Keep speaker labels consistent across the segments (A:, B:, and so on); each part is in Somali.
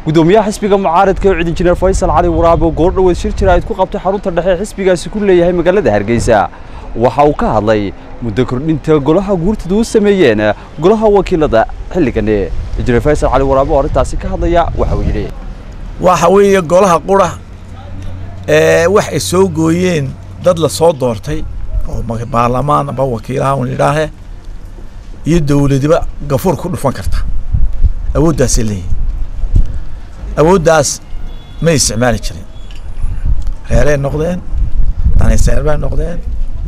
A: gudoomiyaha xisbiga mucaaradka ee injineer faysal cali waraabe oo goordhoweed shir jira ayd ku qabtay xarunta dhexe ee xisbigaasi ku leeyahay magaalada hargeysa waxa uu ka hadlay muddo kordhinta golaha guurtida u sameeyeen golaha wakiilada xilligan injineer faysal cali waraabe oo arrintaasi ka hadlaya waxa uu yidhi
B: waxa weeye golaha qura ee wax ay soo gooyeen dad la soo doortay oo baarlamaan aba wakiilaha un idhaahe iyo dowladiba gafuur ku dhufan karta awooddaasay leeyihin awooddaas may isticmaali jirin reeray noqdeen daniseer bay noqdeen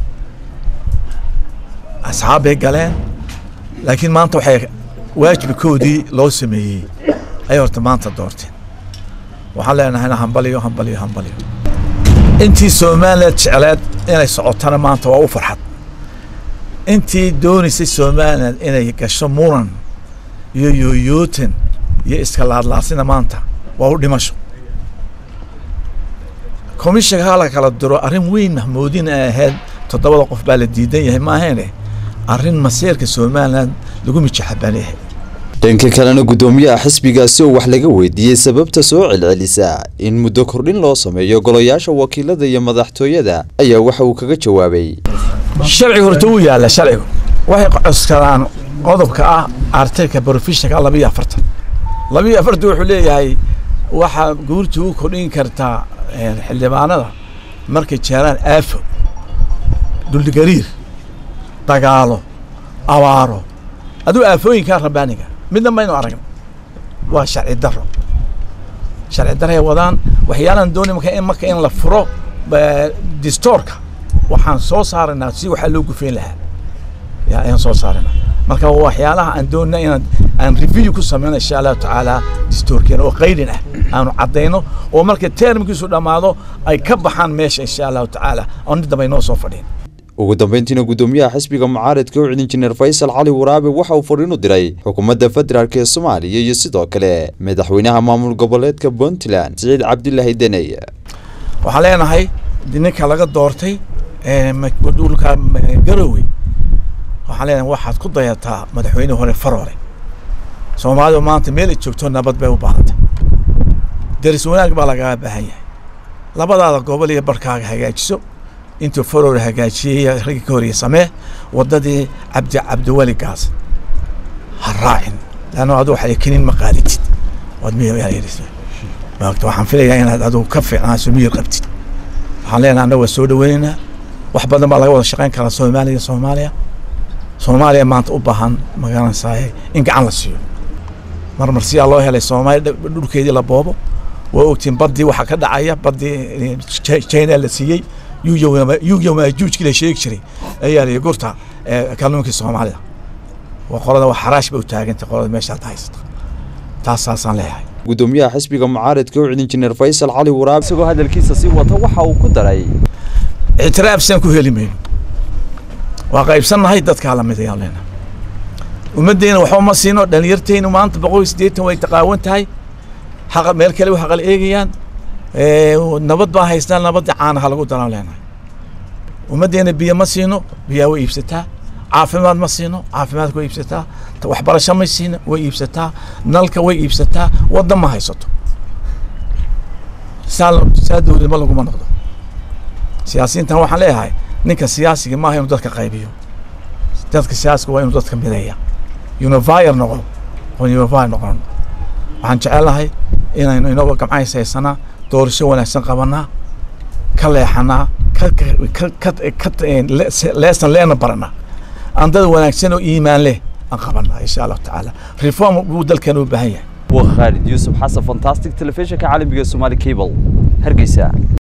B: asxaab bay galeen laakiin maanta waxay waajibkoodii loo sameeyey ayay horta maanta doorteen waxaan leenahayna hambaliyo hambaliyo hambaliyo intii somaliland jecleed inay socotana maanta waa u farxad intii doonaysay somaliland inay gasho muran iyo yooyootan iyo iska laadlaasina maanta waa u dhimasho commissionka hala kala diro arrin weyn mahmuudin ay ahayd toddobada qof baa la diidan yahay maahaene arrin masiirka somaliland lagu mijaxabaan yahay
A: dhanka kalena gudoomiyaha xisbigaasi oo wax laga weydiiyey sababta soo celcelisa in muddo kordhin loo sameeyo golayaasha wakiilada iyo madaxtooyada ayaa waxa uu kaga jawaabay
B: sharciga horta wuu yaalla sharcigu waxay coskadaan qodobka ah artiklka brofessionka labiyo afartan labiyo afartan wuxuu leeyahay waxaa guurta u kordhin kartaa xildhibaanada markay jeeraan aafo dhuldhigariir dagaalo abaaro aduu aafooyinkaa rabaaniga midna maynu aragna waa sharci daro sharci daray wadaan waxyaalaan doonay marka in marka in la furo distoorka waxaan soo saaraynaa si waxaa loo gufeyn lahaa yaa ayaan soo saaraynaa marka waxyaalaha aan doonina inaan aan review ku sameyno insha allahu tacaala distoorkeena oo qaydin ah aanu caddayno oo marka termkiisu dhammaado ay ka baxaan meesha insha allahu tacaala oo mid dambe inoo soo fadhiin
A: ugu dambeyntiina gudoomiyaha xisbiga mucaaradka ucid injineer faysal cali waraabe waxa uu fariin u diray xukuumadda federaalk ee soomaaliya iyo sidoo kale madaxweynaha maamul goboleedka puntland siciid cabdilaahi deney
B: waxaan leenahay ninka laga doortay dhulka garowe waxaan leenahay waxaad ku dayataa madaxweyne hore faroole soomaalidu maanta meel ay joogto nabad bay u baahantay deris wanaag baa lagaga baahan yahay labadaada gobol iyo barkaaga hagaajiso intuu faroole hagaajiyey raggii ka horeye samee waddadii cabdi cabdiweli gaas ha raacin leanno adu waxay kenin ma qaaditid waad miyayris maagta waxaan filayaa inaad adigu ka fiicnaaso miyir qabtid waxaan leenahay annaga waa soo dhaweynaynaa wax badan baa laga wada shaqayn karaa soomaaliya iyo soomaaliya soomaaliya maanta u baahan magaranaysaay in gacan la siiyo marmar siyaa loo helay soomaaliya dhulkeedii la boobo waa ogtiin baddii waxaa ka dhacaya baddii china la siiyey yugyamaajuujkii la sheegi jiray ayaa la gurta kalluunkii soomaalida waa qolada waa xaraash ba u taagantay qolada meeshaad haysata taas saasaan leeyahay
A: gudoomiyaha xisbiga mucaaradka ucid injineer faysal cali waraabe isagoo hadalkiisa sii wata waxa uu ku daray
B: ictiraaf saan ku heli mayno waa qaybsannahay dadkaa lamid ayaan leenahay ummaddeena waxba ma siino dhalinyarteynu maanta boqol iyo siddeetan way taqaawan tahay xaqa meel kale way xaqal eegayaan nabad baa haystaan nabadda caanaha lagu daraan leenahay ummaddeena biyo ma siino biyaa way iibsataa caafimaad ma siino caafimaadka way iibsataa waxbarasho ma siino way iibsataa nalka way iibsataa wadda ma haysato saa saa dowladnimo laguma noqdo siyaasiyiintan waxaan leeyahay ninka siyaasiga maaha inuu dadka qaybiyo dadka siyaasiga waa inuu dadka mideeya univire noqo oo univire noqon waxaan jecelnahay inaynu inagoo gamcays haysanaa doorasho wanaagsan qabanaa ka leexanaa leesan leena baranaa aan dad wanaagsan oo iimaan leh aan qabanaa insha allahu tacaala reform buu dalkeena u baahan yahay
A: waa khaalid yuusuf xasan fantastic telefishinka caalamiga somaali cable hargeysa